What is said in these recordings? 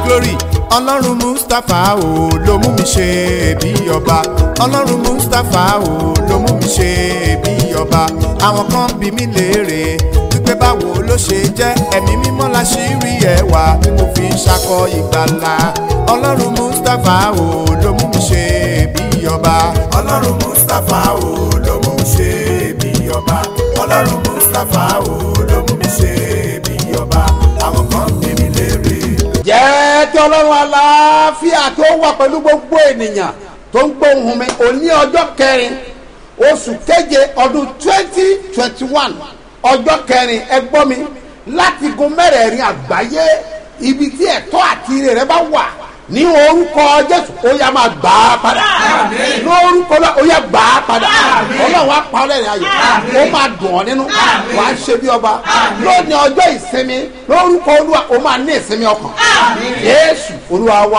glory ọlọ́run mustapha o ló mú mi ṣe bí ọba ọlọ́run mustapha o ló mú mi ṣe bí ọba àwọn kan bí mi léèrè wípé báwo ló ṣe jẹ́ ẹ̀mí mímọ́ la ṣì rí ẹwà tí mo fi ń ṣakọ ìgbàlà ọlọ́run mustapha o ló mú mi ṣe bí ọba ọlọ́run mustapha o ló mú mi ṣe bí ọba ọlọ́run mustapha o ló mú mi ṣe bí ọba àwọn kan bí mi léèrè jẹ́ kí ọlọ́run aláfíà kí ó wà pẹ̀lú gbogbo ènìyàn tó ń gbóhùn mi òní ọjọ́ kẹrin oṣù keje ọdún twenty twenty one ọjọ́ kẹrin ẹ gbọ́ mi láti gun mẹ́rẹ̀ẹ̀rin àgbáyé ibi tí ẹ̀tọ́ àti ire rẹ bá wà ní orúkọ jésù ó yá máa gbà á padà lórúkọ náà ó yá gbà á padà ọlọ́run á pa ọlẹ́rìn ayọ̀ ó máa dùn ọ́ nínú wàá ṣe bí ọba lónìí ọjọ́ ìsinmi lórúkọ olúwa ó máa ní ìsinmi ọkàn jésù olúwa wá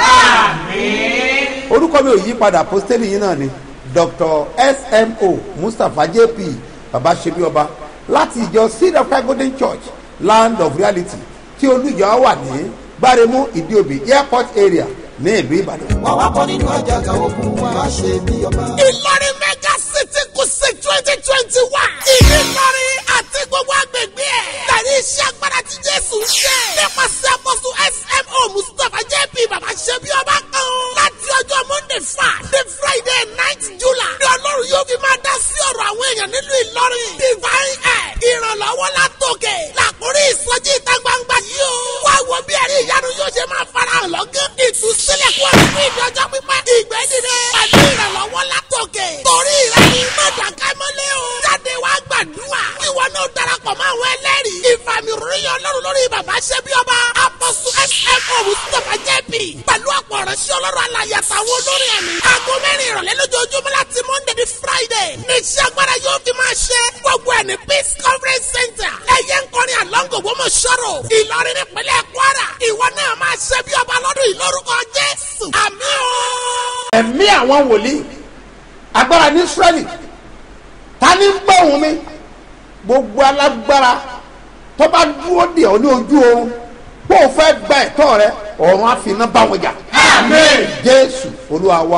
orúkọ mi ò yí padà apostoli yìí náà ni dr smo mustapha jp baba ṣe bí ọba láti ìjọ seed of christ golden church land of reality tí olùjọ wà ní gbáremú ìdíòbí airport area ní ìlú ìbàdàn. wọ́n wá kọ́ nínú àjàgà ogun wa ṣe bí ọba. ìlọrin mega city kùsì twenty twenty one. ìlọrin àti gbogbo agbègbè ẹ̀. tàbí iṣẹ́ agbára tí jésù ń ṣe. nípasẹ̀ àkóso smo mustapha jp bàbá ṣe bí ọba kan. láti ọjọ́ monday five the friday ninth july. ní ọlọ́run yóò fi máa dá sí ọ̀rọ̀ àwọn èèyàn nílùú ìlọrin. divine air ìrànlọ́wọ́ látòkè. làkúrí ìsọjí ìta gbangba yìí o. wá wo bí ẹ̀rí ìyanu yóò ṣe máa farahàn lọ́gán. ìtúsílẹ̀ kú ọ̀rọ̀ fún ìdọ́jọ́ pípẹ́. ìgbẹ́ dìde. pẹ̀lú ìrànlọ́wọ́ látòkè. torí rẹ̀ ni mọ̀dàká mọ́lẹ́ o. jáde wá gbàdúrà. ìwọ náà darapọ̀ mọ́ àwọn ẹlẹ́rìí. ìfàmì ròyìn ọlọ́run lórí bàbá ṣẹ́bí ọba. apọ̀sù smo mustapha jẹ́bi. pẹ̀lú ọ̀pọ̀ ọ̀rẹ́sẹ̀ ọlọ́run alàyè àtàwọn olórin ẹ̀mí. aago mẹ́rin ìrọ̀lẹ́ lójoojúmọ́ láti monday di friday. ní iṣẹ́ agbára yóò fi máa ṣe. gbogbo ẹ̀ ní peace conference center. ẹ̀yẹ ń kọrin àlọ́ngò gbọ́mọ̀ sọ̀rọ̀. ìlọrin nípínlẹ̀ kwara. ìwọ náà máa ṣe bí ọba lọ́dún ìlórúkọ jésù. àmì o. ẹ̀mí àwọn wòlíì agbára ní israẹli ta ni ń gbọ́ òun mi gbogbo alágbára tó bá dúró dè ọ́ ní ojú oorun kó o fẹ́ gba ẹ̀tọ́ rẹ ọ̀run àfinà bá wọn jà jésù olúwa wa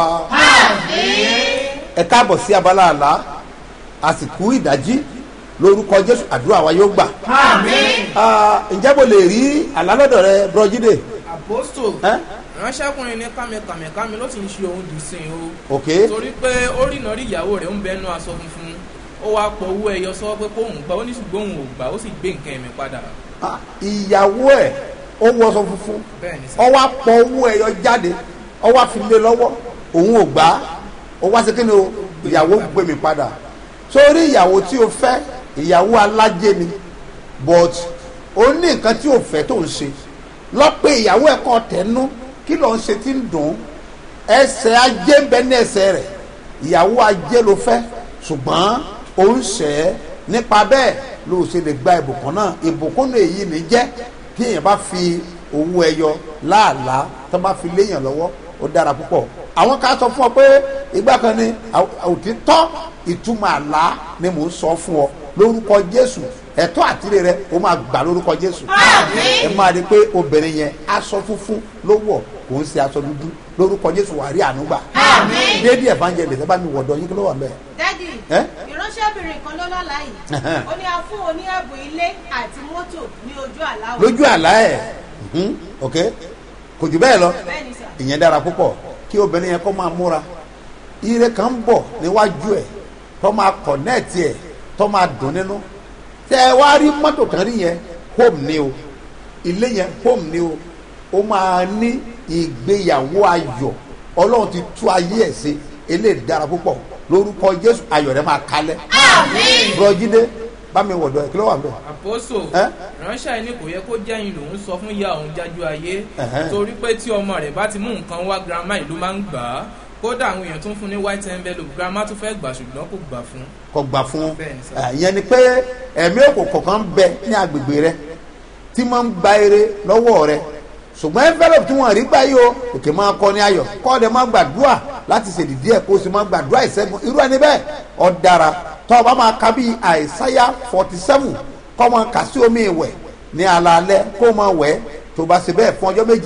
ẹ káàbọ̀ sí abala àlá àsìkò ìdájí lórúkọ jésù àdúrà wa yóò gbà Ah, ǹjẹ́ mo lè rí àlálọ́dọ̀ rẹ bọ́jídé àpòstò ẹ́ ránṣẹ́kùnrin ní kàmẹ́kàmẹ́kàmẹ́ ló ti ń ṣe òun dì sí i o ok torí pé ó rìnà rí ìyàwó rẹ̀ ń bẹnu aṣọ funfun ó wáá pọ̀ owó ẹyọ sọ pé kóun gbà ó ní ṣùgbọ́n òun ò gbà ó sì gbé nǹkan ẹ̀mí padà Ah, ìyàwó ẹ̀ ó wọṣọ funfun bẹ́ẹ̀ ni sà ọwọ́ apọ̀ owó ẹ̀yọ jáde ọwọ́ àfilé lọ́wọ́ òun ò gbà á ó wá sí kí ni o ìyàwó gbé mi padà sórí ìyàwó tí o fẹ́ ìyàwó alájẹ ni but ó ní nǹkan tí o fẹ́ tó ń ṣe lọ́pẹ́ ìyàwó ẹ̀ kọ́ tẹnu kí ló ń ṣe tí ń dùn ún ẹsẹ̀ ajé ń bẹ ní ẹsẹ̀ rẹ̀ ìyàwó ajé ló fẹ́ ṣùgbọ́n ó ń ṣẹ́ ẹ́ nípa bẹ́ẹ̀ ló ṣe lè gba ìbùkún náà ìbùkún náà èyí ní jẹ́ kí èèyàn bá fi owó ẹyọ láàlá tó bá fi léèyàn lọ́wọ́ ó dára púpọ̀ àwọn ká sọ fún ọ pé ìgbà kan ni àw- òtítọ́ ìtumọ̀ àlá ni mò ń sọ fún ọ lórúkọ jésù ẹ̀tọ́ àtìrẹ rẹ ó máa gbà lórúkọ jésù ẹ máa rí i pé obìnrin yẹn aṣọ funfun ló wọ̀ kò ń ṣe aṣọ dúdú lórúkọ jésù wà rí àánú gbà dédé evangelist ẹ bá mi wọ̀dọ̀ yín kí ló wà mẹ́ẹ̀. dádì Ẹ́? ìránṣẹ́bìnrin kan ló lọ́la yìí ó ní a fún oní ẹ̀bùn ilé àti mọ́tò ní ojú àláwọ̀ lójú àlá ẹ̀ mhm, ok kò jù bẹ́ẹ̀ lọ bẹ́ẹ̀ ni sà ìyẹn dára púpọ̀ kí obìnrin yẹn kó máa múra ire kan ń bọ̀ níwájú ẹ̀ tó máa kọ̀nẹ́ẹ̀tì ẹ̀ tó máa dùn nínú tẹ́ ẹ wá rí mọ́tò kan rí yẹn home ni o ilé yẹn home ni o ó máa ní ìgbéyàwó ayọ̀ ọlọ́run ti tú ayé ẹ̀ ṣe eléyìí dára púpọ̀ lórúkọ jésù ayọ̀ rẹ̀ máa kalẹ̀ bùrọ̀jídé bá mi wọ̀dọ̀ ẹ̀ kí ló wà ń bẹ̀. àpòstò Ẹ́? ránṣẹ́ ní kò yẹ kó jẹ́yìn lòún sọ fún ìyá òun jájú ayé Ẹ̀hẹ́n. torí pé tí ọmọ rẹ̀ bá ti mú nǹkan wá girama ìlú máa ń gbà á kódà àwọn èèyàn tó ń fún ní white envelope girama tún fẹ́ gbà ṣùgbọ́n kò gbà fún kọ gbà fún Bẹ́ẹ̀ni sir. ẹ, ìyẹn ni pé ẹ̀mí òkùnkùn kan bẹ ní agbègbè rẹ tí máa ń gba eré lọ́wọ́ rẹ ṣùgbọ́n envelope tí wọ́n rí gbá yìí o òkè máa kọ́ ní ayọ̀ kọ́ ọ̀dẹ máa gbàdúrà láti ṣèdìdí ẹ̀ kó o sì máa gbàdúrà ìṣẹ́gun irú ẹni bẹ́ẹ̀ ọ dára tọ́ ọ bá máa ka bíi àìsáyà forty seven kọ́ máa kà sí omi ìwẹ̀ ní alaalẹ́ kó o máa wẹ̀ tó bá ṣe bẹ́ẹ̀ fún ọjọ́ méje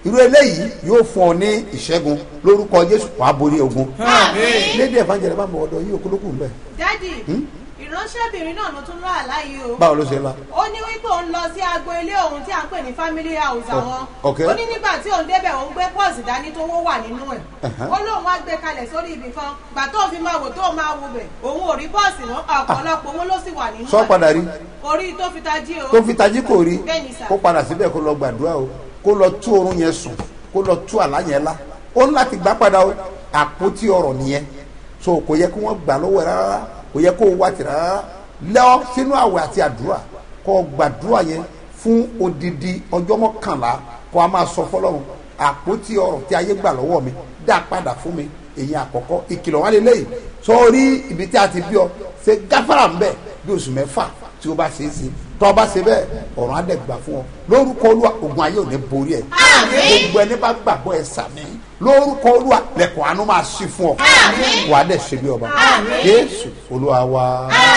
irú eléyìí yóò fún ọ ní ìṣẹ́gun lórúkọ jésù wàá borí ogun Àmín. lédè evangelist bá mọ ọdọ yìí òkúlókù ń bẹ dádì ìránṣẹ́bìnrin náà ló tún lọ́ àláyé o. báwo ló ṣe la ó ní wípé òun lọ sí agbo ilé òun tí à ń pè ní family house àwọn ok. ó ní nígbà tí òun débẹ̀ òun gbé pọ́ọ̀sì dání tó wó wà nínú ẹ̀ ó lóun wá gbé kalẹ̀ sórí ibì kan gbà tó fi máa wò tó máa wo bẹ̀ òun ò rí pọ́ọ̀sì mọ́ ọ̀pọ̀lọpọ̀ owó ló sì wà nínú sọ padà rí orí tó fi tají o tó fi tají kò rí Bẹ́ẹ̀ni sà. kó padà síbẹ̀ kó lọ gbàdúrà o kó lọ tú oorun yẹn sùn kó lọ tú àlá yẹn lá ó ní láti gbà padà o àpótí ọ̀rọ̀ nìyẹn so kò yẹ kí wọ́n gbà lọ́wọ́ ẹ̀ rárá kò yẹ kó o wá tì rárá lọ sínú àwẹ̀ àti àdúrà kó o gbàdúrà yẹn fún odidi ọjọ́ mọ́kànlá kó a máa sọ fọlọ́run àpótí ọ̀rọ̀ tí ayé gbà lọ́wọ́ mi dá padà fún mi èyí àkọ́kọ́ ìkìlọ̀ wá lélẹ́yìí sọ́ọ́rí ibi tí a ti bí ọ ṣe gáfárà ń bẹ̀ bí oṣù mẹ́fà tí o bá ṣe é ṣe tọ́ bá ṣe bẹ́ẹ̀ ọ̀rọ̀ adẹ́gbà fún ọ lórúkọ olúwa ogun ayé ò ní borí ẹ gbogbo ẹni bá gbàgbọ́ ẹ sàmì lórúkọ olúwa lẹ́kọ̀ọ́ àánú máa ṣí fún ọ wà á dẹ̀ ṣe bí ọba jésù olúwa wa.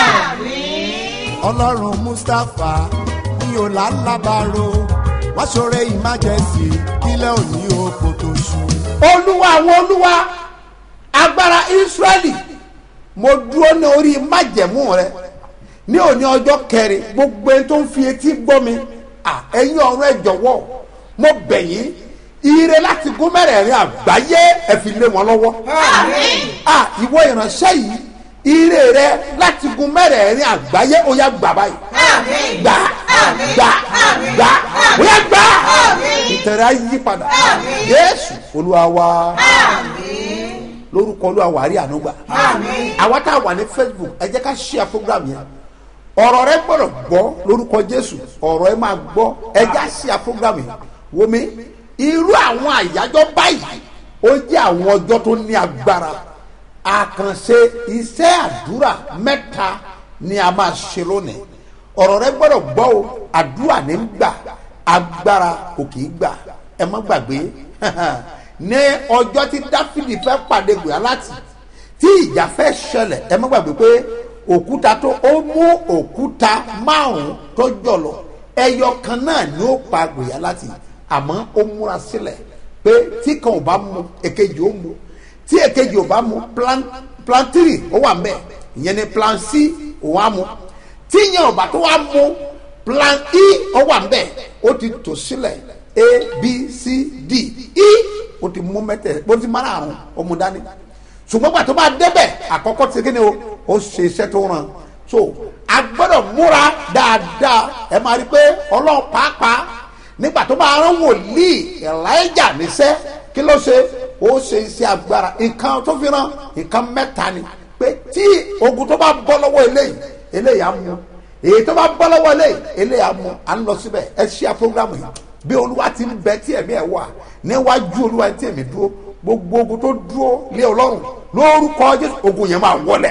ọlọ́run mustapha ní ọ̀làlábàárò wá ṣoore ìmájẹsì kílẹ̀ òní oko tó ṣú. olúwa àwọn olúwa agbára israẹli mo dúró ní orí májẹ̀mú rẹ ní òní ọjọ́ kẹrin gbogbo ẹni tó ń fi etí gbọ́ mi à, ẹ̀yin ọ̀run ẹ jọ̀wọ́ mo bẹ̀ yín ire láti gún mẹ́rẹ̀ẹ̀rin àgbáyé ẹ fi lé wọn lọ́wọ́ à, ìwọ ìránṣẹ́ yìí ire rẹ láti gún mẹ́rẹ̀ẹ̀rin àgbáyé ó yá gbà báyìí gbà gbà gbà ó yá gbà ìtẹ̀rẹ̀ á yí padà yéésù olúwa wa lórúkọ olúwa wàá rí ànúgbà àwa tá a wà ní facebook ẹ jẹ́ ká ṣíà program yẹn ọ̀rọ̀ rẹ gbọ́dọ̀ gbọ́ lórúkọ jésù ọ̀rọ̀ ẹ máa gbọ́ ẹ já ṣíà program yẹn wọmi irú àwọn àyájọ́ báyìí ó jẹ́ àwọn ọjọ́ tó ní agbára àkànṣe iṣẹ́ àdúrà mẹ́ta ni a máa ṣe lónìí ọ̀rọ̀ rẹ gbọ́dọ̀ gbọ́ o àdúrà ní ń gbà agbára kò kì í gbà ẹ má gbàgbé ní ọjọ́ tí dáfídì fẹ́ pàdé gòyálátì tí ìjà fẹ́ ṣẹlẹ̀ ẹ má gbàgbé pé òkúta tó ó mú òkúta márùn-ún tó jọlọ ẹyọ kan náà ni ó pa gòyálátì àmọ́ ó múra sílẹ̀ pé tí kan ò bá mu èkejì ó mu tí èkejì ò bá mu plan plan three ó wà mbẹ ìyẹn ni plan c òun á mu tí ìyẹn ò bá tó wá mu plan e ó wà mbẹ ó ti tò sílẹ̀ a b c d e ó ti mú mẹ́tẹ̀ ó ti mara àrùn ó mu dání ṣùgbọ́n gbà tó bá débẹ̀ àkọ́kọ́ ti kí ni o ó ṣe iṣẹ́ tó ràn so a gbọ́dọ̀ múra dáadáa ẹ máa rí i pé ọlọ́run pàápàá nígbà tó bá rán wòlíì elijah níṣẹ́ kí ló ṣe ó ṣe iṣẹ́ agbára nǹkan tó fi rán nǹkan mẹ́ta ni pé tí ogun tó bá bọ́ lọ́wọ́ eléyìí eléyìí á mú èyí tó bá bọ́ lọ́wọ́ eléyìí eléyìí á mú à ń lọ síbẹ̀ ẹ ṣí à program yìí bí olúwa ti ń bẹ tí ẹ̀mí ẹ̀ wà níwájú olúwa tí ẹ̀mí dúró gbogbo ogun tó dúró lé ọlọ́run lórúkọ jésù ogun yẹn máa wọlẹ̀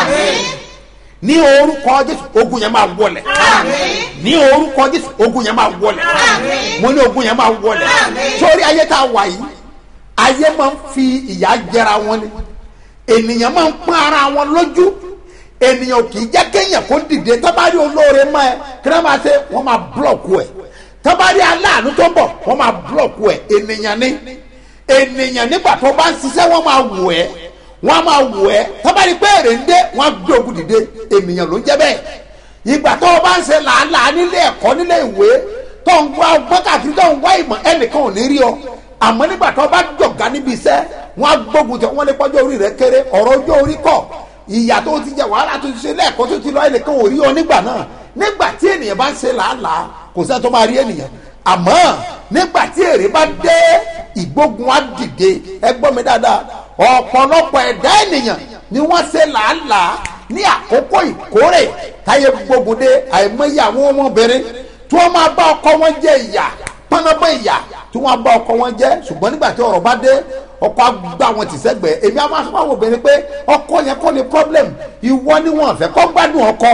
ní orúkọ jésù ogun yẹn máa wọlẹ̀ ní orúkọ jésù ogun yẹn máa wọlẹ̀ mo ní ogun yẹn máa wọlẹ̀ sórí ayé tá a wà yìí ayé máa ń fi ìyà jẹra wọn ni ènìyàn máa ń pọ́n ara wọn lójú ènìyàn kì í jẹ́ kéèyàn kó dìde tábàárí olóore mọ́ ẹ kí wọ́n máa ṣe wọ́n máa búlọ̀kù ẹ̀ tábàárí aláàánú tó ń bọ̀ wọ́n máa búlọ̀kù ẹ̀ ènìyàn ni ènìyàn nígbà tó bá ń ṣiṣẹ́ wọ́n máa wù ẹ́ wọ́n á máa wù ẹ́ tábàárí pé èrè ń dé wọ́n á gbé ogun dìde ènìyàn ló ń jẹ́ bẹ́ẹ̀ ìgbà tó o bá ń ṣe làálàá nílé ẹ̀kọ́ nílé ìwé tó ń wá ọgbọ́n káàkiri tó ń wá ìmọ̀ ẹnìkan ò ní rí ọ àmọ́ nígbà tó o bá jọ̀gá níbi iṣẹ́ wọ́n á gbógun tẹ wọ́n lè pọ́jọ́ orí rẹ kéré ọ̀rọ̀ ọjọ́ orí kọ̀ ìyà tó ti jẹ wàhálà tó ti ṣe lẹ́ẹ̀kọ́ tó ti lọ ẹnìkan ò rí ọ nígbà náà nígbà tí ènìyàn bá ń ṣe làálàá kò sẹ́ni tó máa rí ènìyàn àmọ́ nígbà tí èrè bá dé ìgbógun á dìde ẹ gbọ́ mi dáadáa ọ̀pọ̀lọpọ̀ ẹ̀dá ènìyàn ni wọ́n ṣe làálàá ní àkókò ìkórè táyé gbógun dé àìmọye àwọn ọmọbìnrin tí wọ́n máa bá ọkọ wọn jẹ ìyà pọnabọ ìyà tí wọ́n bá ọkọ wọn jẹ ṣùgbọ́n nígbà tí ọ̀rọ̀ bá dé ọkọ àgbà wọn ti sẹ́gbẹ̀ẹ́ èmi á máa sọ fún àwọn obìnrin pé ọkọ yẹn kọ́ ni problem ìwọ ni wọn fẹ́ kọ́ gbádùn ọkọ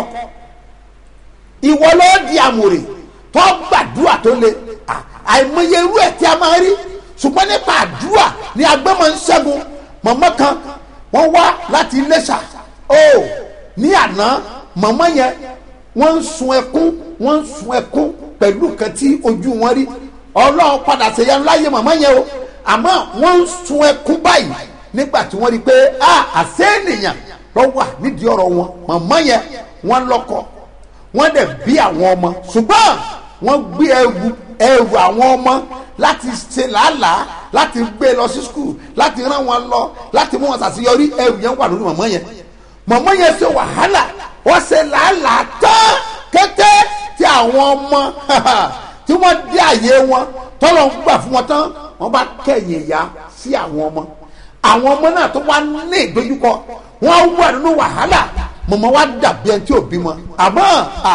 ìwọ ló di àmùrè tó gbàdúrà tó le àìmọye irú ẹ̀ tí a máa rí ṣùgbọ́n nípa àdúrà ni agbẹ́mọ̀ ń ṣẹ́gun mọ̀mọ́ kan wọ́n wá láti iléṣà ó ní àná mọ̀mọ́ yẹn wọ́n ń sun ẹkún wọ́n ń sun ẹkún pẹ̀lú kan tí ojú wọn rí ọlọ́run padà ṣèyanu láyé màmá yẹn o àmọ́ wọ́n ń sun ẹkún báyìí nígbà tí wọ́n rí i pé a àṣẹ ènìyàn lọ wà nídìí ọ̀rọ̀ wọn màmá yẹn wọ́n lọ́kọ wọ́n dẹ̀ bí àwọn ọmọ ṣùgbọ́n wọ́n gbé ẹrù ẹrù àwọn ọmọ láti ṣe làálàá láti gbé lọ sí skul láti rán wọn lọ láti mú wọn ṣàṣeyọrí ẹrù yẹn wà lórí màmá yẹn màmá yẹn ṣe wàhálà wọ́n ṣe làálàá tán kété tí àwọn ọmọ tí wọ́n dé àyè wọn tọ́lọ̀ ń gbà fún wọn tán wọ́n bá kẹ̀yìn ìyá sí àwọn ọmọ àwọn ọmọ náà tó wá ní ìdojúkọ wọ́n wà nínú wàhálà mọ̀mọ́ wa dàbí ẹni tí ò bímọ àmọ́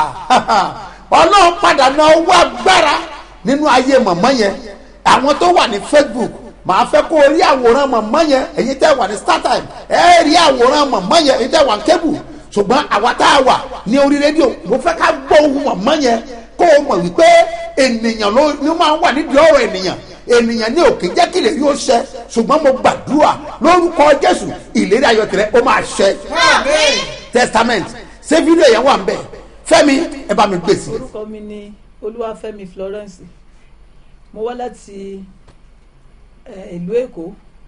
ọlọ́run padà náà wá gbára nínú ayé mọ̀mọ́ yẹn àwọn tó wà ní facebook màá fẹ́ kó o rí àwòrán mọ̀mọ́ yẹn èyí tẹ́ wà ní startime ẹ rí àwòrán mọ̀mọ́ yẹn èyí tẹ́ wà ní table ṣùgbọ́n àwa tá a wà ní orí rédíò mo fẹ́ ká gbọ́ ohun mọ̀mọ́ yẹn kó o mọ̀ wípé ènìyàn ló ní máa ń wà nídìí ọ̀rọ̀ ènìyàn ènìyàn ní òkè jẹ́ kí lè yóò ṣẹ ṣùgbọ́n mo gbàdúrà lórúkọ jésù ìlérí ayọ̀ tẹ̀rẹ̀ ó máa ṣẹ testament ṣé fídíò yẹn wà ń bẹ̀ fẹ́mi ẹ bá mi gbèsè. orúkọ mi ni olúwàfẹ́mi florence mo wá láti eh, ìlú èkó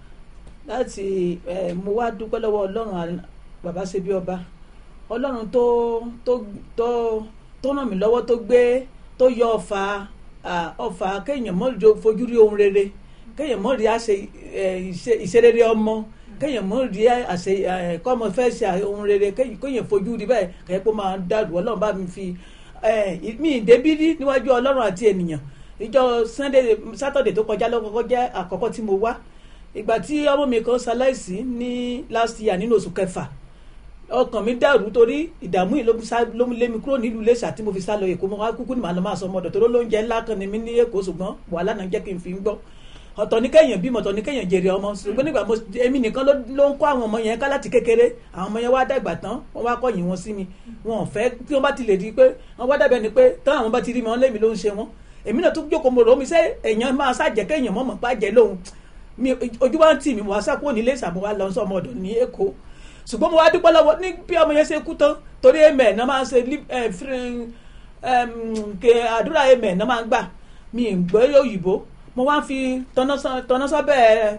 láti eh, mo wá dúpẹ́ lọ́wọ́ ọlọ́run à- bàbá ṣebí ọba ọlọ́run tó tó tó tó ràn mí lọ́wọ́ tó gbé tó yọ ọ̀fà ah, ọ̀fà kéèyàn mọ́ jo- fojú rí ohun rere kéèyàn mọ́ rí àṣẹ eh, ìṣe- ìṣerere ọmọ kéèyàn mọ́ rí àṣẹ eh, kọ́mọ fẹ́ ṣe ohun rere kéèyàn kéèyàn fojú rí báyìí kẹ́ẹ́ pé ó máa dàrú ọlọ́run bá mi fi eh, mi ìdébí rí níwájú ọlọ́run àti ènìyàn ìjọ sunday saturday tó kọjá lọ́kọ́kọ́ jẹ́ àkọ́kọ́ tí mo wá ìgbà tí ọmọ mi kan ṣaláìsí ní last year nínú oṣù kẹfà ọkàn mi dàrú torí ìdààmú yìí ló sá ló lé mi kúrò nílùú Iléṣà tí mo fi sá lọ Èkó mo wá kúkú ní màá lọ máa sọ ọmọdọ̀ tó lóúnjẹ ńlá kan ní mi ní Èkó ṣùgbọ́n wàhálà náà jẹ́ kí n fi ń gbọ́ ọ̀tọ̀ ní kẹ́yìn bímọ ọ̀tọ̀ ní kẹ́yìn jèrè ọmọ ṣùgbọ́n nígbà mo èmi nìkan ló ló ń kọ́ àwọn ọmọ yẹn ká láti kékeré àwọn ọmọ yẹn wá dàgbà tán wọ́n wá kọ́yìn wọn sí mi wọn ò fẹ́ tí wọ́n bá ti lè di pé wọ́n wá dàbẹ̀ ni pé tán àwọn bá ti rí mi wọ́n lé mi ló ń ṣe wọ́n èmi náà tún jókòó mo rò ó mi sẹ́ èèyàn máa ṣàjẹ́ kéèyàn mọ̀mọ́ pàjẹ́ lóhun mi ojú wa ń tì mí mo wá sá kúrò nílé ìsàmú wa lọ sọmọ ọ̀dọ̀ ní Èkó ṣùgbọ́n mo wá dúpẹ́ lọ́wọ́ ní bí ọmọ yẹn ṣe kú tán torí amen náà máa ń ṣe lip- eh, free- em, ke àdúrà amen náà máa ń gbà mi ì gbọ́ òyìnbó mo wá ń fi tọ́nọ́sọ́bẹ̀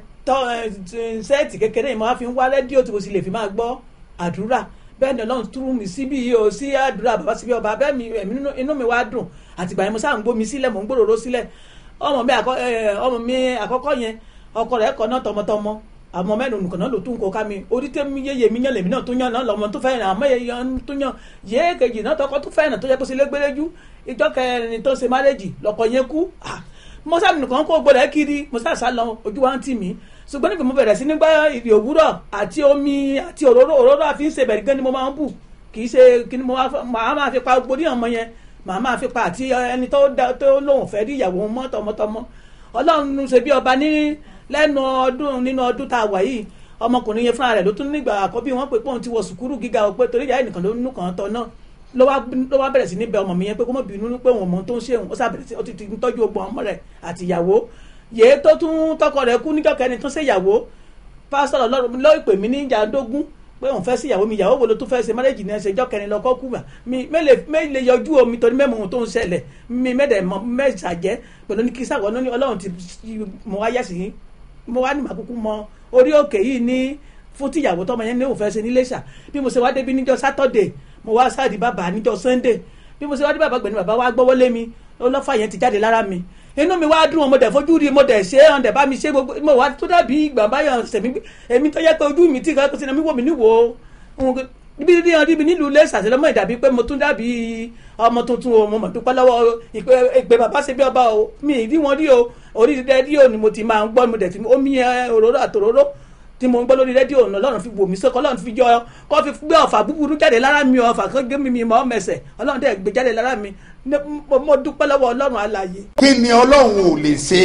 sẹ́ẹ̀tì kékeré yìí mo wá fi ń wá rédíò tí mo sì lè fi máa gbọ́ àdúrà bẹ́ẹ̀ ni ọlọ́run túrú mi síbí yìí o sí àdúrà bàbá síbí ọba bẹ́ẹ̀ mi ẹ̀mí nínú- inú mi wá dùn àtìgbà yẹn mo sáà ń gbómi sílẹ̀ mò ń gbòòrò sílẹ̀ ọmọ mi àkọ́- eh, ọmọ mi àkọ́kọ́ yẹn ọkọ rẹ̀ kọ́ náà tọmọtọmọ àmọ́ mẹ́rin nìkan náà ló tún kó ká mi orí tẹ́ mi yéye mi yàn lèmi náà tún yàn náà lọ́mọ tó fẹ́ràn àmọ́ yẹ yàn tún yàn yéé kejì náà tọkọ tó fẹ́ràn tó yẹ kó ṣe légbéléjú ìjọ kẹrin tó ṣe márẹ́jì lọ́kọ yẹn kú Ah, mo sáà nìkan kó gbọdọ̀ kiri mo sáà sá lọ ojú wa ń tì mí ṣùgbọ́n nígbà mo bẹ̀rẹ̀ sí nígbà ìrì òwúrọ̀ àti omi àti òróró òróró àfi ń ṣe bẹ̀rẹ̀ gan ni mo máa ń bù kì í ṣe kí ni mo máa máa máa fi pa gbórí ọmọ yẹn màá máa fi pa àti ẹni tó dá- tó lóun fẹ́ rí ìyàwó mọ́ tọmọtọmọ ọlọ́run ṣe bí ọba ní lẹ́nu ọdún nínú ọdún tá a wà yìí ọmọkùnrin yẹn fúnra rẹ̀ ló tún nígbà àkọ́bí wọn pé pọ́n ti wọ sùkúrù gíga o pé torí ìyá ẹnìkan ló nínú kan tọ́ náà ló wá ló wá bẹ̀rẹ̀ sí ní bẹ ọmọ mi yẹn pé kó mọ̀ bínú pé òun mọ̀ tó ń ṣe òun ó sàbẹ̀rẹ̀ sí ó ti ti ń tọ́jú ogbon ọmọ rẹ̀ àti ìyàwó yèé tó tún tọkọ rẹ̀ kú níjọ́ kẹrin tó ṣe ìyàwó pásítọ̀ ọlọ́run ló ìpè mí ní ìjàdógún pé òun fẹ́ sí ìyàwó mi ìyàwó wo ló tún fẹ́ ṣe márẹ́jì ní ẹsẹ̀ ìjọ́ kẹrin lọ́kọ́ kú mà mi mẹ́lẹ̀ yọjú omi torí mẹ́mọ̀ ohun tó ń ṣẹlẹ̀ mi mẹ́dẹ̀ mọ mẹ́sàjẹ́ pẹ̀lú ní kí sàkọ́ ní ọlọ́run ti mo wá yẹ̀sì yín mo wá ní màkúkú mọ orí òkè yìí ní fún tíyàwó tọmọ yẹn ní òun fẹ́ ṣe ní Iléṣà bí mo ṣe wá débi níjọ́ sátọ̀dẹ̀ mo wá sáàdì bàbá níjọ́ sànńdẹ̀ bí mo ṣe wá dé bàbá gbẹ̀ni bàbá wá gbọ́wọ́ lé mi ọlọ́fà yẹn ti jáde lára mi inú mi wá dùn mo dẹ̀ fojú rí mo dẹ̀ ṣe é ọ̀dẹ̀ bá mi ṣe gbogbo mo wá tó dàbí ìgbà báyọ̀ sẹ̀mí èmi tó yẹ pé ojú mi tí kan kó sinmi mi wò mí níwò níbi rí ọdún mi nílùú ilé ìsàsílẹ̀ ìdàbí pé mo tún dàbí ọmọ tuntun o mo mọ̀ dúpẹ́ lọ́wọ́ ìpè ìpè bàbá ṣe bí ọba o mi ì rí wọn rí o orí rédíò ni mo ti máa ń gbọ́ mo dẹ̀ ti omi ẹ, òróró àtòróró tí mo ń gbọ́ lórí rédíò ọ̀nà ọlọ́run fi wò mí sọ́kọ́ ọlọ́run fi jọ kọ́ fi gbé ọ̀fà búburú jáde lára mi ọ̀fà kan gé mi mi mọ́ mẹsẹ̀ ọlọ́run dẹ̀ gbé jáde lára mi Ní- mo mo dúpẹ́ lọ́wọ́ ọlọ́run alààyè kí ni ọlọ́run ò lè ṣe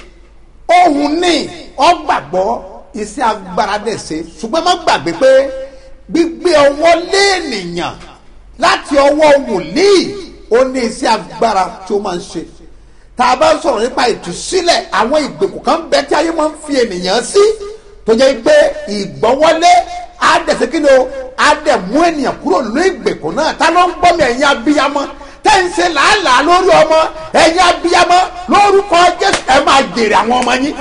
ohun ní ọgbàgbọ́ iṣẹ́ agbára dẹ̀ ṣe ṣùgbọ́n má gbàgbé pé gbígbé ọwọ́ lé ènìyàn láti ọwọ́ wòlíì ó ní iṣẹ́ agbára tí ó máa ń ṣe tá a bá ń sọ̀rọ̀ nípa ìtúsílẹ̀ àwọn ìgbèkùn kan bẹ tí ayé máa ń fi ènìyàn sí tó jẹ́ pé ìgbọ́wọ́lé á dẹ̀ ṣe kí ni o á dẹ̀ mú ènìyàn kúrò nínú ìgbèkùn náà ta ló ń gbọ́ mi ẹ̀yin abiyamọ tẹ́ ń ṣe làálàá lórí ọmọ ẹ̀yin abiyamọ lórúkọ jésù ẹ máa jèrè àwọn ọmọ yín.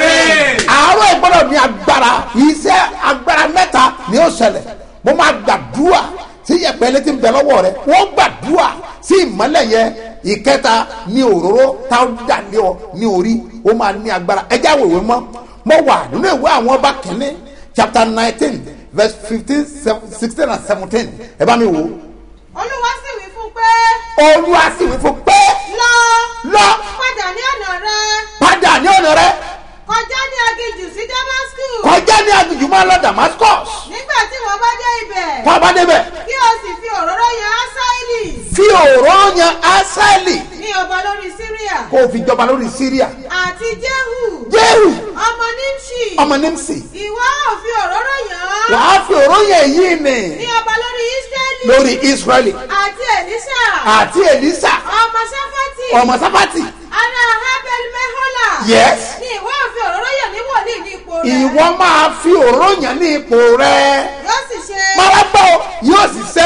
àárọ̀ ìgbọ́dọ̀ ní agbára iṣẹ́ agbára mẹ́ta ni ó ṣẹlẹ̀ mo máa gbàdúrà sí yẹpẹlẹ tí ń bẹ lọ́wọ́ rẹ wọ́n gbàdúrà sí ìmọ́lẹ̀ yẹn ìkẹta ní òróró táwọn dà ní ọ ní orí ó máa ní agbára ẹjẹ́ àwòrán mọ́ mo wà nínú ìwé àwọn ọba kìíní chapter nineteen verse fifteen sixteen and seventeen ẹ bá mi wò ó olúwa sì wí fún pé olúwa sì wí fún pé lọ lọ padà ní ọ̀nà rẹ padà ní ọ̀nà rẹ kọjá ní aginjù sí damascus kọjá ní aginjù máa lọ damascus nígbà tí wọ́n bá dé ibẹ̀ kọ́ ọ bá débẹ̀ kí o sì fi òróró yan asaeli fi òró yan asaeli ní ọba lórí syria kó o fi jọba lórí syria àti jehu jehu ọmọ nimshi ọmọ nimsi ìwọ ò fi òróró yan án wàá fi òró yan èyí ní ni ọba lórí israeli lórí israeli àti elisa àti elisa ọmọ safati ọmọ sábàtì ará abel mehola yes ní ìwọ ò fi òróró yan ní wòlíì ní ipò rẹ ìwọ máa fi òró yan ní ipò rẹ yóò sì ṣe marabọ yóò sì ṣe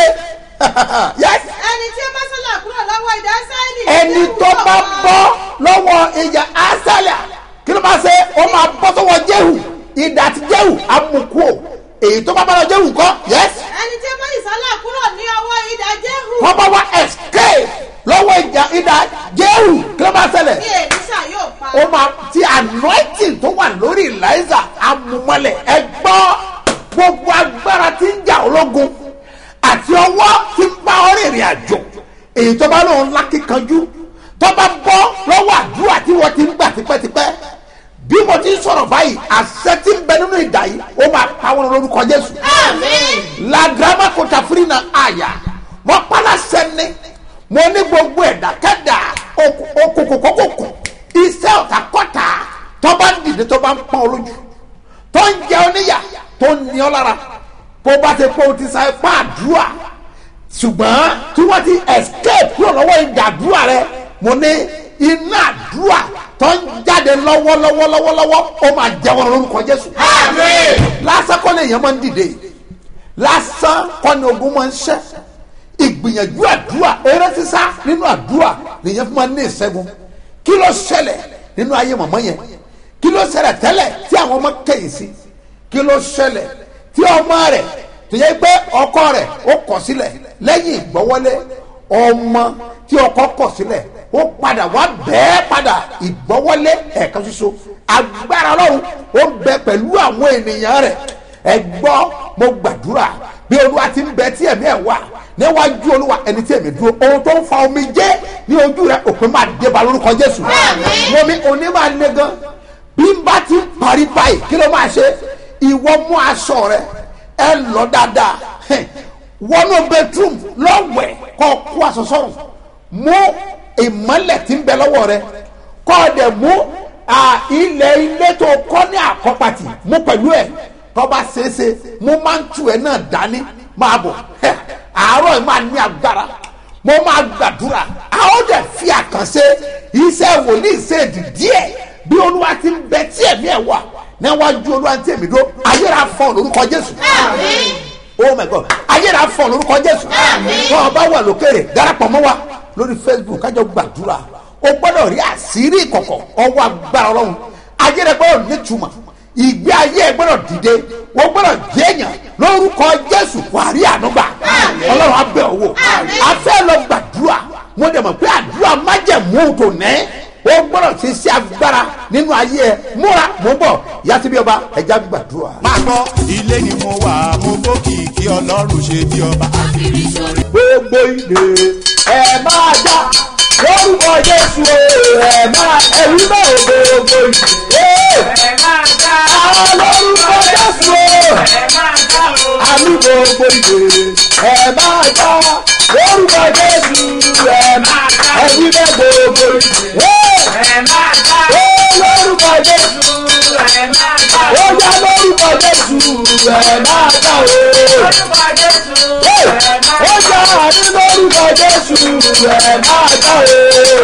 yes ẹni tí ó bá sọ́là kúrò lọ́wọ́ ìdá sáìlì ẹni tó bá bọ́ lọ́wọ́ ìjà asálà kí ló máa ṣe ó máa bọ́ sọ́wọ́ jehu ìdá àti jehu amukú èyí tó bá bá lọ jehu kọ́ yes ẹni tí ó bá ìsọ́là kúrò ní ọwọ́ ìdá jehu wọ́n bá wá escape lọ́wọ́ ìjà ìdá jehu kí ló máa ṣẹlẹ̀ ní èlísà yóò pa ó máa ti anointing tó wà lórí eliza amumọlẹ̀ ẹ gbọ́ gbogbo agbára tí ń jà ológun àti ọwọ́ tí ń bá ọrẹ ìrìn àjò èyí tó bá lóun lákìkanjú tó bá bọ́ lọ́wọ́ àdúrà tí wọ́n ti ń gbà tipẹ́tipẹ́ bí mo ti ń sọ̀rọ̀ báyìí àṣẹ tí ń bẹ nínú ìdá yìí ó máa pa wọn lórúkọ jésù. ladrama kota firi na àyà mo pala sẹ́ni mo ní gbogbo ẹ̀dá kẹ́dà okòkòkòkò iṣẹ́ ọ̀tá kọ́ta tó bá ń dìde tó bá ń pọ́n olójú tó ń jẹ oníyà tó ń ní ọ lára bó bá ti pé o ti sa ipá àdúrà ṣùgbọ́n tí wọ́n ti escape kúrò lọ́wọ́ ìdàdúrà rẹ mo ní iná àdúrà tó ń jáde lọ́wọ́lọ́wọ́ lọ́wọ́lọ́wọ́ ó máa jẹ́wọ́n lórúkọ jésù. lásán kọ́ ni èèyàn máa ń dìde lásán kọ́ ni ogun máa ń ṣẹ́ ìgbìyànjú àdúrà eré sísá nínú àdúrà lèyàn fún ma ní ìṣẹ́gun kí ló ṣẹlẹ̀ nínú ayé mọ̀mọ́ yẹn kí ló ṣẹlẹ̀ tẹ́lẹ̀ tí àwọn ọmọ kẹ̀yìn sí kí ló ṣẹlẹ̀ tí ọmọ rẹ̀ tó yẹ pé ọkọ rẹ̀ ó kọ̀ sílẹ̀ lẹ́yìn ìgbọ́wọ́lé ọmọ tí ọkọ kọ̀ sílẹ̀ ó padà wá bẹ́ẹ̀ padà ìgbọ́wọ́lé ẹ̀kan ṣoṣo agbára ọlọ́run ó ń bẹ pẹ̀lú àwọn ènìyàn rẹ̀ ẹ gbọ́ mo gbàdúrà bí olúwa ti ń bẹ tí ẹ̀mí ẹ̀ wà níwájú olúwa ẹni tí ẹ̀mí dúró ohun tó ń fa omi jẹ́ ní ojú rẹ̀ òpin máa dé ba lórúkọ jésù wọ́n mi òní máa le gan bí n bá ti ń parí báyìí kí ló máa ṣe ìwọ mú aṣọ rẹ ẹ lọ dáadáa wọnú bedroom lọ́wẹ̀ kọ́ kó aṣọ sọ́run mú ìmọ́lẹ̀ tí ń bẹ lọ́wọ́ rẹ kọ́ ọ dẹ̀ mú ilẹ̀ ilé tó kọ́ ní àkọ́pàtì mú pẹ̀lú ẹ̀ tọ́ bá ṣeéṣe mú máa ń tu ẹ̀ náà dání máa bọ̀ àárọ̀ ẹ̀ máa ní agbára mo máa gbàdúrà a ó dẹ̀ fi àkànṣe iṣẹ́ wòlíì ṣèdí díẹ̀ bí olúwa ti ń bẹ tí ẹ̀mí ẹ̀ wà níwájú olúwa tí èmi dó ayéra fọ lórúkọ jésù oh my god ayéra fọ lórúkọ jésù wọn bá wà lókèrè darapọ̀ mọ́ wa lórí facebook kájọ gbàdúrà o gbọ́dọ̀ rí àṣírí ìkọ̀kọ̀ ọwọ́ agbára ọlọ́run ayéra gbọ́dọ̀ nítumọ̀ ìgbé ayé ẹ gbọ́dọ̀ dìde wọ́n gbọ́dọ̀ jẹ́yàn lórúkọ jésù wàá rí ànúgbà ọlọ́run abẹ́ owó afẹ́ lọ gbàdúrà mo dẹ̀ mọ̀ pé àdúrà májẹ̀mú tó nẹ́ o gbọ́dọ̀ ṣe sí agbára nínú ayé ẹ múra mo bọ̀ yàtí bí ọba ẹja gbàdúrà. máa gbọ́ ilé ni mo wà mo gbókìkí ọlọ́run ṣe bí ọba. gbogbo ilé ẹ máa já lórúkọ jésù ẹ máa ẹ̀rí náà gbogbo ilé ẹ máa já lórúkọ jésù àmì gbogbo ilé ẹ máa já lórúkọ jésù ẹ máa ẹ̀rí náà gbogbo ilé ẹ máa já lórúkọ jésù ẹ máa já ó yá lórúkọ jésù ẹ máa já o ó jà ní lórúkọ jésù ẹ máa já o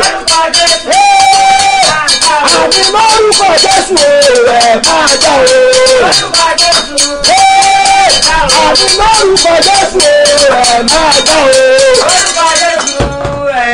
àmì lórúkọ jésù ẹ máa já o àmì lórúkọ jésù ẹ máa já o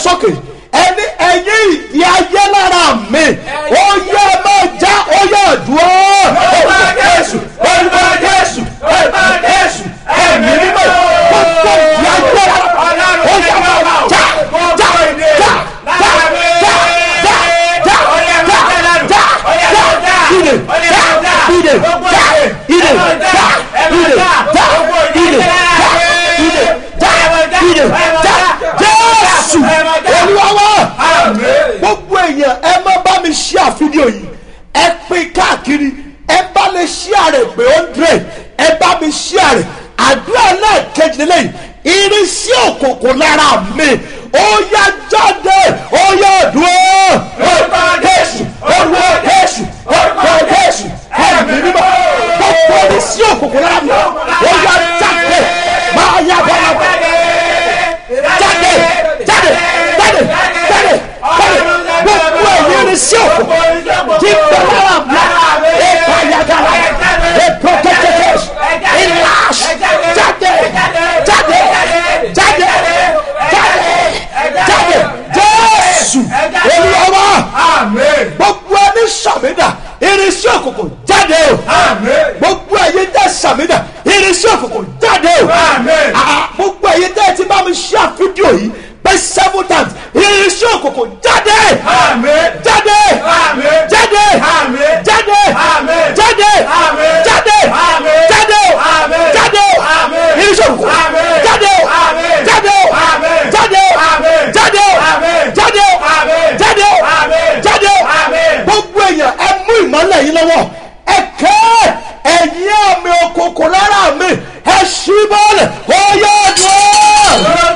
sókè ẹni ẹ̀yin ìdí ayé lára mi ó yẹ máa já ó yẹ dúró. olùkọ́ jésù olùkọ́ jésù olùkọ́ jésù ẹ̀mí mímọ́ gbogbo ìdí ayé lára ó yẹ máa já já já já já já já já já já ìdè já ìdè já ìdè já ìdè já ìdè já ìdè já ìdè já jésù olúwa wa gbogbo èèyàn ẹ má bá mi ṣí àfídíò yìí ẹ pín káàkiri ẹ bá lè ṣí àrè pé hundred ẹ bá mi ṣí àrè àdúrà náà kejì lẹ́yìn irinṣí òkùnkùn lára mi ó yá jáde ó yá dúró. orúkọ jésù orúkọ jésù orúkọ jésù ẹ̀mí mímọ́ gbogbo irinṣí òkùnkùn lára mi ó yá jáde máa yá bọ́lá jáde jáde jáde jáde jáde gbogbo ẹ̀yìn irinṣẹ́ òkú tí bẹ̀rẹ̀ àmì ẹ̀ka yagara ẹ̀pọ̀ kẹ́kẹ́kẹ́ ìlàs jáde jáde jáde jáde jáde jésù olùwàwà gbogbo ẹni sàmìdà irinṣẹ́ òkùnkùn jáde o gbogbo ẹ̀yin tẹ́ sàmìdà irinṣẹ́ òkùnkùn jáde o Ah, gbogbo ẹ̀yin tẹ́ ti bá mi ṣe àfídíò yìí pé seven times irinṣẹ́ òkùnkùn jáde jáde jáde jáde jáde jáde jáde jáde irinṣẹ́ òkùnkùn jáde jáde jáde jáde jáde jáde jáde gbogbo èèyàn ẹ mú ìmọ̀lẹ̀ yìí lọ́wọ́ ẹ kẹ́ ẹ̀yìn àmì òkùnkùn lára mi ẹ ṣí bọ́ọ̀lù ó yẹ dùn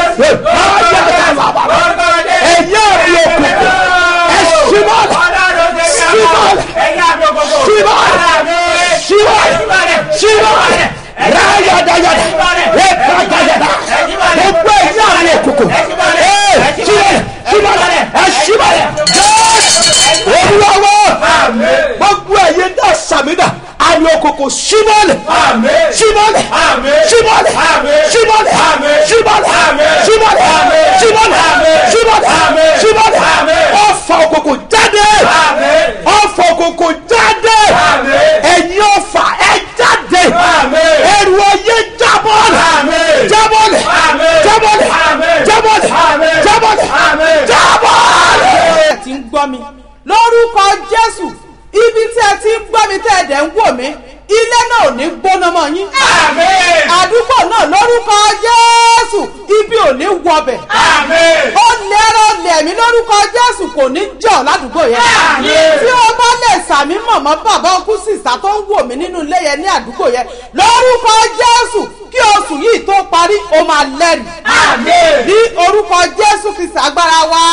ẹ̀yìn àmì òkùnkùn ẹ ṣí bọ́ọ̀lù ṣí bọ́ọ̀lù ṣí bọ́ọ̀lù ṣí bọ́ọ̀lù ṣí bọ́ọ̀lù ráyàdáyàdá rẹ́pàdáyàdá gbogbo ẹ̀yìn àmì òkùnkùn ẹ ṣí bọ́ọ̀lù ṣí bọ́ọ̀lù ẹ ṣí bọ́ọ̀lù jẹ́ olúwawo gbogbo ẹ̀yin dá sàmìdà àmì òkùnkùn símọ́lẹ̀ símọ́lẹ̀ símọ́lẹ̀ símọ́lẹ̀ símọ́lẹ̀ símọ́lẹ̀ símọ́lẹ̀ símọ́lẹ̀ símọ́lẹ̀ ọ̀fà òkùnkùn jáde ọ̀fà òkùnkùn jáde ẹ̀yin ọ̀fà ẹ̀ jáde ẹ̀rù ọyẹ jábọ́lẹ̀ jábọ́lẹ̀ jábọ́lẹ̀ jábọ́lẹ̀ jábọ́lẹ̀ jábọ́lẹ̀. ti ń gbọ́ mi lórúkọ jésù ibi tí ẹ ti ń gbọ́ mi tẹ́ ẹ dẹ̀ ń wò mí ilé náà ò ní gbóná mọ́ yín. àdúgbò náà lórúkọ jésù ibi ò ní wọbẹ̀. ó lẹ́rọ lẹ̀mí lórúkọ jésù kò ní jọ̀ ládùúgbò yẹn. tí o bá lè sàmí mọ̀mọ́ bàbá ọkú sísá tó ń wò mí nínú ilé yẹn ní àdúgbò yẹn lórúkọ jésù kí oṣù yìí tó parí o máa lẹ́rìí. ní orúkọ jésù kìí sàgbára wa.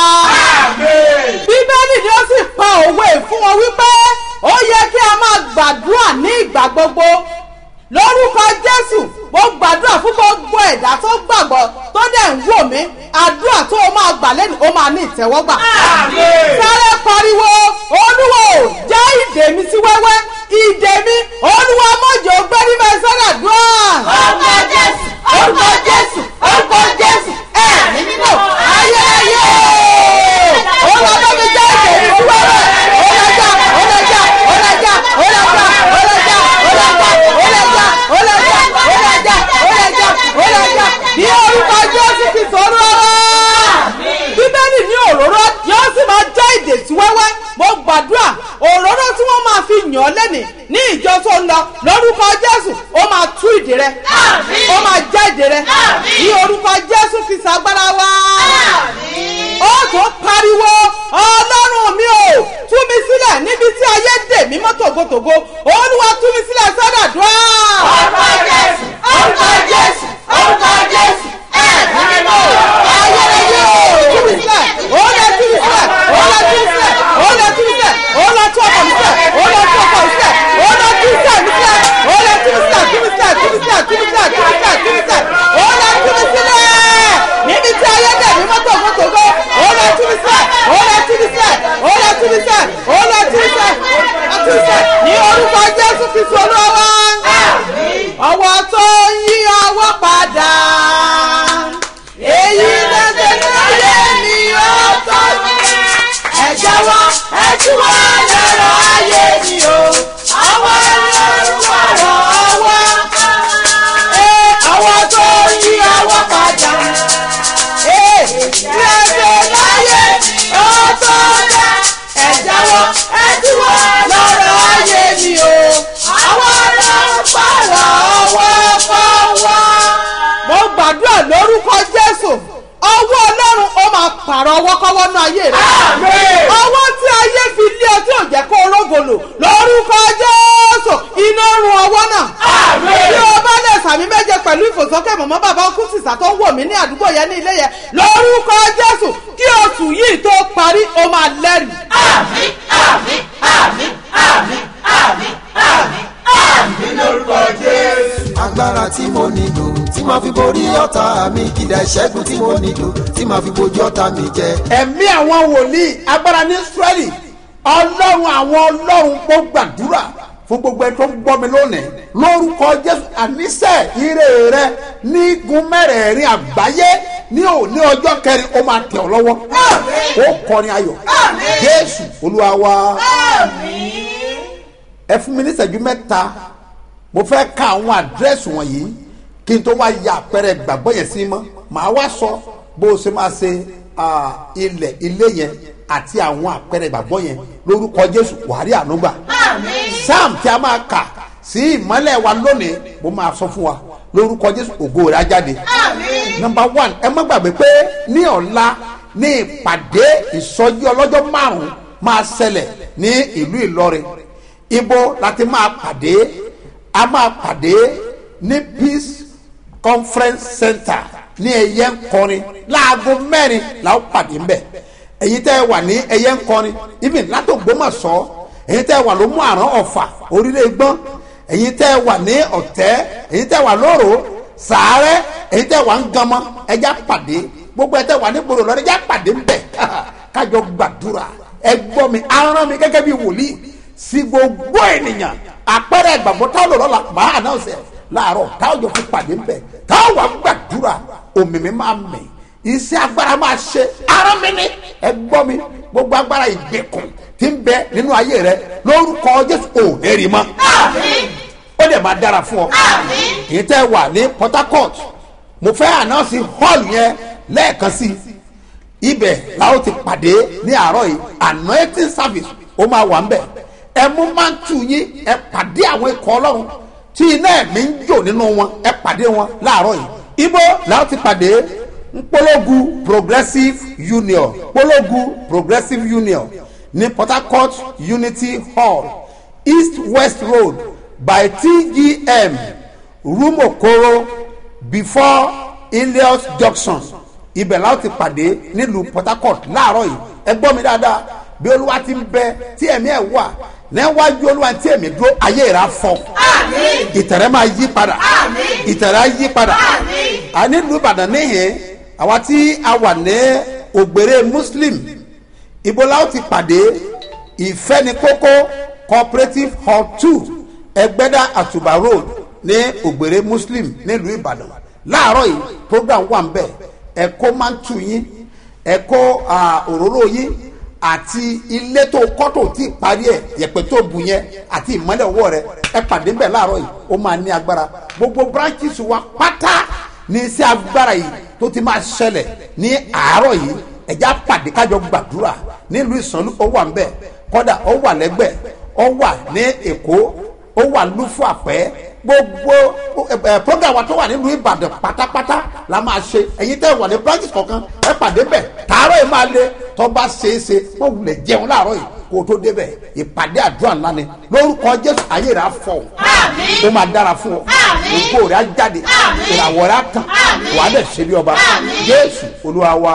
bíbélì ni ó sì pa òwe fún wọn wípé ó yẹ kí a máa gbàdúrà ní ìgbà gbogbo lórúkọ jésù mo gbàdúrà fún gbogbo ẹ̀dá tó gbàgbọ́ tó dẹ̀ ń wò mí àdúrà tó o máa gbà lẹ́nu ó máa ní ìtẹ́wọ́gbà. sáré pariwo olúwo já ìdè mi sí wẹ́wẹ́ ìdè mi olúwa mọ̀jọ́ gbẹ́rí mẹ́ sọ́dà dùn. orúkọ jésù orúkọ jésù orúkọ jésù ẹ̀mí mímọ́ ayé ayé olúwa bá mi já ìdè mi sí wẹ́wẹ́ ọlọ́jà ọlọ́jà ọlọ́jà ọlọ́jà ọlọ́jà ọlọ́jà ọlọ́jà ọlọ́jà ọlọ́jà ọlọ́jà ọlọ́jà ní orúkọ jésù ti sọ̀rọ̀ bíbélì ní òróró yóò sì máa jẹ́ ìdè sí wẹ́wẹ́ mo gbàdúrà òróró tí wọ́n máa fi yàn ọ́ lẹ́nìí ní ìjọ tó ń lọ lórúkọ jésù ó máa tú ìdè rẹ ó máa já ìdè rẹ ní orúkọ jésù kìí ṣàgbára wa ó tó pariwo ọlọ́run mi ò tú mi sílẹ̀ níbi tí ayé dè mí mọ́ tògótògó olúwa tú mi sílẹ̀ sọ́dọ̀ dùn. orúkọ jésù orúkọ jésù orúkọ jésù ẹ̀ẹ́dì mímọ́ ayérayé ò tú mi sílẹ̀ ó lè tú mi sílẹ̀ ó lè tú mi sílẹ̀ ó lè tú mi sílẹ̀ ó lè tú ọkọ̀ mi sílẹ̀ ó lè tú ọkọ̀ mi sílẹ̀ ó lè tú sílẹ̀ mi sílẹ̀ ó lè tú mi sílẹ̀ tú mi sílẹ̀ tú mi sílẹ̀ tú mi sílẹ̀ tú mi sílẹ̀ tú mi sílẹ̀ ó lè tú mi sílẹ̀ níbi tí ayé dè mọ́wọ́ náà ayé rẹ̀ ọwọ́ tí ayé fi lé ọ tí ò jẹ́ kó rógòlò lórúkọ jésù iná run ọwọ́ náà bí o bá lè sàmì méje pẹ̀lú ìfòsókè mọ̀mọ́ bàbá ọkú sísà tó ń wò mí ní àdúgbò yẹn ní ilé yẹn lórúkọ jésù kí oṣù yìí tó parí o máa lẹ́rìí. agbára tí mo nílò tí màá fi borí ọ̀tá mi kìdá ìṣẹ́gun tí mo nílò tí màá fi bojú ọ̀tá mi jẹ. ẹ̀mí àwọn wòlíì agbára ní israẹli ọlọ́run àwọn ọlọ́run kó gbàdúrà fún gbogbo ẹni tó ń gbọ́ mi lónìí lórúkọ jésù àníṣe ire rẹ ní igun mẹ́rẹ̀ẹ̀rin àgbáyé ní òní ọjọ́ kẹrin ó máa tẹ̀ ọ́ lọ́wọ́ ó kọrin ayọ̀ jésù olúwa wa ẹ fún mi ní ìṣẹ́jú mẹ́ta mo fẹ́ ka àwọn àdírẹ́sì wọ̀nyí kí n tó wá ya àpẹẹrẹ ìgbàgbọ́ yẹn sí mọ́ màá wá sọ bó o ṣe máa ṣe ah, ilẹ̀ ilé yẹn àti àwọn àpẹẹrẹ ìgbàgbọ́ yẹn lórúkọ jésù wàhálì ànúgbà sam tí a máa kà sí ìmọ́lẹ̀ wa lónìí mo máa sọ fún wa lórúkọ jésù ògo rẹ̀ á jáde nọmba one ẹ má gbàgbé pé ní ọ̀la ní ìpàdé ìsọjí ọlọ́jọ́ márùn-ún máa ṣẹlẹ̀ ní ìlú ìlọrin ibo láti máa pàdé a máa pàdé ní peace conference center ní ẹyẹ nkọrin láago mẹ́rin làwọn pàdé ńbẹ èyí tẹ́ ẹ wà ní ẹyẹ nkọrin ibi látògbómọ̀ṣọ́ èyí tẹ́ ẹ wà ló mú àrán ọ̀fà orílẹ̀ gbọ́n èyí tẹ́ ẹ wà ní ọ̀tẹ́ èyí tẹ́ ẹ wà lóru sàárẹ̀ èyí tẹ́ ẹ wà ń ganmọ́ ẹjá pàdé gbogbo ẹ tẹ́ ẹ wà ní gbòòrò lọ́dẹ ẹjá pàdé ńbẹ kájọ gbàdúrà ẹ gbọ́ mi aràn mi gẹ́gẹ́ bí wòlíì sí gbogbo ènìyàn àpẹẹrẹ ìgbàgbọ́ táwọn lọ́la la máa ànáwọ̀sẹ̀ láàárọ̀ táwọn jọ fi pàdé ńbẹ táwọn wà gbàdúrà òmìnir máa mì iṣẹ́ agbára máa ṣe ara mi ni ẹ gbọ́ mi gbogbo agbára ìgbèkùn tí ń bẹ nínú ayé rẹ lórúkọ jésù ò ẹ̀rì mọ́ ó dẹ̀ máa dára fún ọ èyí tẹ́ wà ní port harcourt mo fẹ́ ànáwọ̀sì hall yẹn lẹ́ẹ̀kan sí ibẹ̀ làwọn ti pàdé ní àárọ̀ yìí anointing service ó máa wà ń bẹ̀ ẹ mú mántù yín ẹ pàdé àwọn ikọ̀ ọlọ́run tí iná ẹ̀mí ń jò nínú wọn ẹ pàdé wọn láàárọ̀ yìí ibo làwọn ti pàdé nkpologu progressive union nkpologu progressive union ní port harcourt unity hall east west road by tgm rumokoro before ilios junction ibẹ̀ làwọn ti pàdé nílùú port harcourt láàárọ̀ yìí ẹ gbọ́ mi dáadáa bí olúwa ti ń bẹ tí ẹ̀mí ẹ̀ wà níwájú olúwa tí èmi dúró ayé rà fọ ìtẹ̀rẹ́ máa yí padà ìtẹ̀rẹ́ á yí padà a nílùú ìbàdàn níhìn àwa tí a wà ní ògbèrè muslim ibola ó ti pàdé ìfẹ́nikókó cooperative hall two ẹgbẹ́dá àtùbà road ní ògbèrè muslim nílùú ìbàdàn láàárọ̀ yìí program wà ń bẹ̀ ẹ̀kọ́ máa ń tù yín ẹ̀kọ́ òróró yín àti ilé tó kọ́ tó ti parí ẹ̀ yẹ̀pẹ̀ tó bù yẹn àti ìmọ́lẹ̀ ọwọ́ rẹ ẹ pàdé bẹ́ẹ̀ láàárọ̀ yìí ó máa ní agbára gbogbo branches wa pátá ní iṣẹ́ agbára yìí tó ti máa ṣẹlẹ̀ ní àárọ̀ yìí ẹ̀já pàdé kájọ gbàdúrà nílùú ìsànlú ó wà ńbẹ̀ kọ́dà ó wà lẹ́gbẹ̀ ó wà ní èkó ó wà lúfú àpẹ́ gbogbo ẹ program wa tó wà nílùú ìbàdàn pátápátá la máa ṣe ẹ̀yin tẹ́ wà ní branches kọ̀ọ̀kan ẹ pàdé bẹ̀ tààrọ̀ yìí máa le tó bá ṣeéṣe wọ́n wulẹ̀ jẹun láàárọ̀ yìí kó o tó débẹ̀ ìpàdé àdúrà ńlá ni lórúkọ jésù ayé rẹ̀ á fọ̀ ó máa dára fún ọ ògbó rẹ̀ á jáde ìràwọ̀ rẹ̀ á tàn wà á dẹ̀ ṣe bí ọba jésù olúwa wa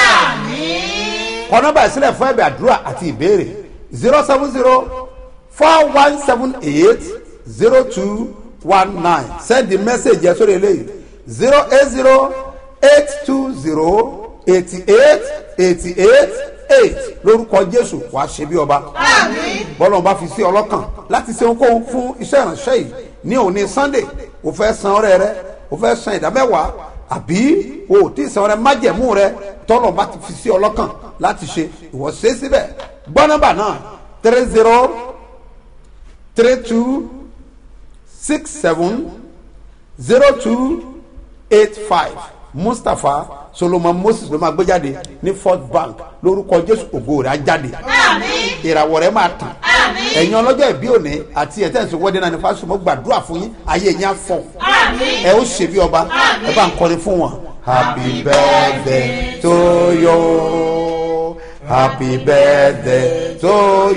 kọ́ nọ́mbà ìsílẹ̀ fún ẹ̀bẹ̀ àdúrà àti ìbéèrè zero seven zero four one seven eight zero two one nine send the message yẹn sórí eléyìí zero eight zero eight two zero eighty eight eighty eight eight lórúkọ jésù wàá ṣe bí ọba bọ́lá bá fi sí ọlọ́kàn láti ṣe ohunkóhun fún iṣẹ́ ìránṣẹ́ yìí ní òní sunday o fẹ́ san ọrẹ rẹ o fẹ́ san ìdámẹ́wàá àbí o ò tí ì san ọrẹ májẹ̀mú rẹ tọ́lọ̀ bá ti fi sí ọlọ́kàn láti ṣe ìwọ ṣe é síbẹ̀ gbọ́ nọ́mbà náà three zero three two six seven zero two eight five mustapha solomon moses ló máa gbé jáde ní fort bank lórúkọ jésù ògo rẹ̀ á jáde ìràwọ̀ rẹ̀ máa tàn ẹ̀yin ọlọ́jọ́ ìbí òní àti ẹ̀tẹ́sí wọ́dẹ́ náà ní fásitì mo gbàdúrà fún yín ayé yín á fọ̀ ẹ ó ṣe bí ọba ẹ bá ń kọrin fún wọn happy birthday to you happy birthday to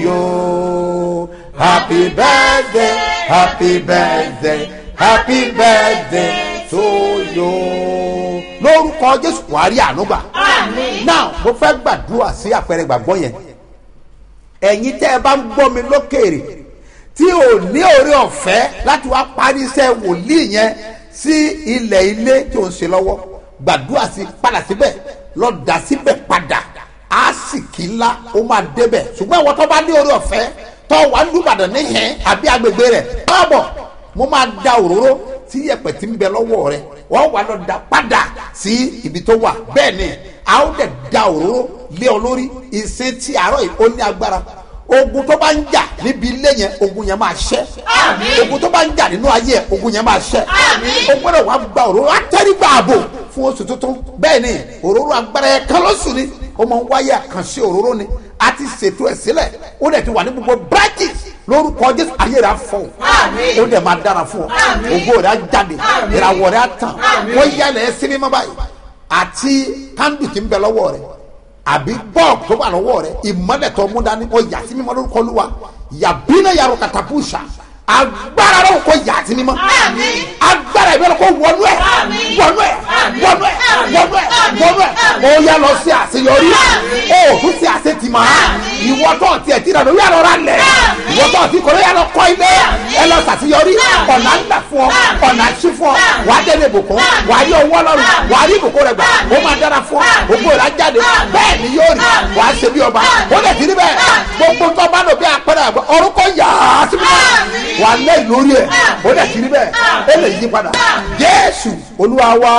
you happy birthday happy birthday happy birthday to you. lórúkọ jésù wàá rí ànúgbà. now mo fẹ́ gbàdúrà sí àpẹẹrẹ ìgbàgbọ́ yẹn ẹ̀yin tẹ́ ẹ bá ń gbọ́ mi lókèrè tí ò ní oore ọ̀fẹ́ láti wá parí iṣẹ́ wòlíì yẹn sí ilẹ̀ ilé tí ò ń ṣe lọ́wọ́ gbàdúrà sí padà síbẹ̀ lọ dà síbẹ̀ padà á sì kí ńlá ó máa débẹ̀ ṣùgbọ́n àwọn tó bá ní oore ọ̀fẹ́ tó wà lùbàdàn níhìn àbí agbègbè rẹ̀ báàbọ̀ mo máa da òróró tí yẹ̀pẹ̀ tí ń bẹ lọ́wọ́ rẹ̀ wọ́n wà lọ da padà sí ibi tó wà bẹ́ẹ̀ ni a ó dẹ̀ da òróró lé ọ lórí ìsìn tí àárọ̀ yìí ó ní agbára ogun tó bá ń jà níbi ilé yẹn ogun yẹn máa ṣẹ́ ogun tó bá ń jà nínú ayé yẹn ogun yẹn máa ṣẹ́ o gbọ́dọ̀ wá gba òróró atẹ́rígbà ààbò fún oṣù tuntun bẹ́ẹ̀ ni òróró agbára yẹn kan lóṣù ni ó máa ń wáyé àkànṣe òróró ni a ti ṣètò ẹ̀ sílẹ̀ ó dẹ̀ ti wà ní gbogbo branches lórúkọ jésù ayé rẹ̀ á fọ̀ ó dẹ̀ máa dára fún ọ ògo rẹ̀ á jáde ìràwọ̀ rẹ̀ á tàn wọ́n yálẹ̀ ẹ́ sí mímọ́ báyìí àti kándù tí ń bẹ lọ́wọ́ rẹ̀ àbí bọ́ọ̀bù tó wà lọ́wọ́ rẹ̀ ìmọ̀lẹ̀ tó mú dání ó yà sí mímọ́ lórúkọ olúwa yàbínà yàrá kàtàkùsà agbára rẹ̀ kò yà sí mímọ́ agbára ìbẹ̀rẹ̀ kò wọnú ẹ̀ wọnú ẹ̀ wọnú ẹ̀ wọnú ẹ̀ wọnú ẹ̀ ó yà lọ sí àṣeyọrí ó tún sí àṣetìmọ̀ ìwọ tó ti ẹ̀ tí ìrànlọ́ yà lọ rà lẹ̀ ìwọ tó ti kọ̀ ló yà lọ kọ́ ilé ẹ lọ ṣàṣeyọrí ọ̀nà ńlá fún ọ ọ̀nà àṣì fún ọ wàá délé ìbùkún wàá rí owó ọlọ́run wàá rí ìbùkún rẹ gbà ó máa dára fún ọ ògbó rẹ á jáde bẹ́ẹ̀ ni yóò rí wàá ṣe bí ọba ó lè ti rí bẹ́ẹ̀ gbogbo tó bá lò bí apẹ̀rẹ̀ àgbà orúkọ yà á sí mímọ́ wà lẹ́yìn lórí ẹ̀ ó lè ti rí bẹ́ẹ̀ ó lè yí padà jésù olúwa wá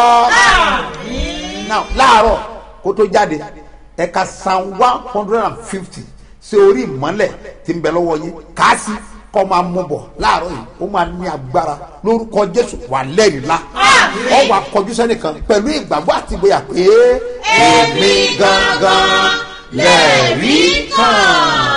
now láàárọ̀ kó tó jáde ẹ̀ka psalm one hundred and fifty ṣe orí ìmọ́lẹ̀ tí ń bẹ lọ́wọ́ yín káàsì kọ́ máa mú bọ̀ láàárọ̀ yìí ó máa ní agbára lórúkọ jésù wà lẹ́rìí la ọ wà kọjú sẹ́nìkan pẹ̀lú ìgbàgbọ́ àti ìgboyà pé èmi gangan lẹ́rìí kan.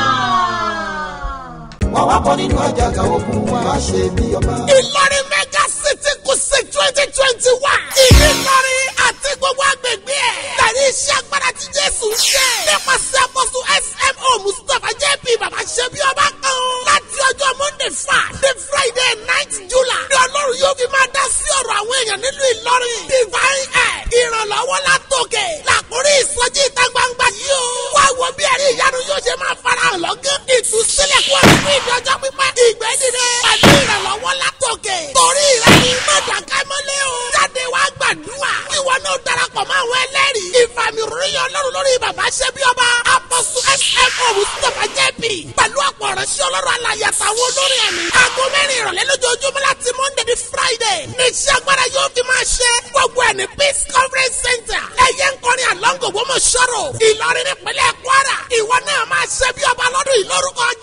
wà wá bọ́ nínú àjàgà ogun wa ṣe bí ọba. ìlọrin mega city kùsì twenty twenty one. ìlọrin àti gbogbo agbègbè ẹ̀. tẹ̀lé iṣẹ́ agbára tí jésù ṣe. nípasẹ̀ àpọ̀sù smo mustapha jp bàbá ṣe bí ọba kan. láti ọjọ́ monday fa the friday night july. ní ọlọ́run yóò fi máa dá sí ọ̀rọ̀ àwọn èèyàn nílùú ìlọrin. divine air ìrànlọ́wọ́ látòkè. làkúrí ìsọjí ìta gbangba yìí o. wá wo bí ẹ̀rí ìyanu yóò ṣe máa farahàn lọ́gán. ìtúsílẹ̀ kú ọ̀rọ̀ fún ìdọ́jọ́ pípẹ́. ìgbẹ́ dìde pẹ̀lú ìrànlọ́wọ́ látòkè. torí rẹ̀ ni mọ̀dàkẹ́ mọ́lẹ́ o. jáde wá gbàdúrà. ìwọ náà darapọ̀ mọ́ àwọn ẹlẹ́rìí. ìfàmì ròyìn ọlọ́run lórí bàbá ṣẹ́bí ọba. apọ̀sù smo mustapha jp. pẹ̀lú ọ̀pọ̀ ọ̀rẹ́sí ọlọ́run alàyè àtàwọn olórin ẹ̀mí. aago mẹ́rin ìrọ̀lẹ́ lójoojúmọ́ láti monday di friday. ní iṣẹ́ agbára yóò fi máa ṣe. gbogbo ẹ̀ ní peace conference center. ẹ̀yẹ ń kọrin àlọ́ngò wọ́n mọ̀ ṣọ́rọ̀. ìlọrin nípínlẹ̀ kwara. ìwọ náà máa ṣe bí ọba lọ́dún yìí lórúkọ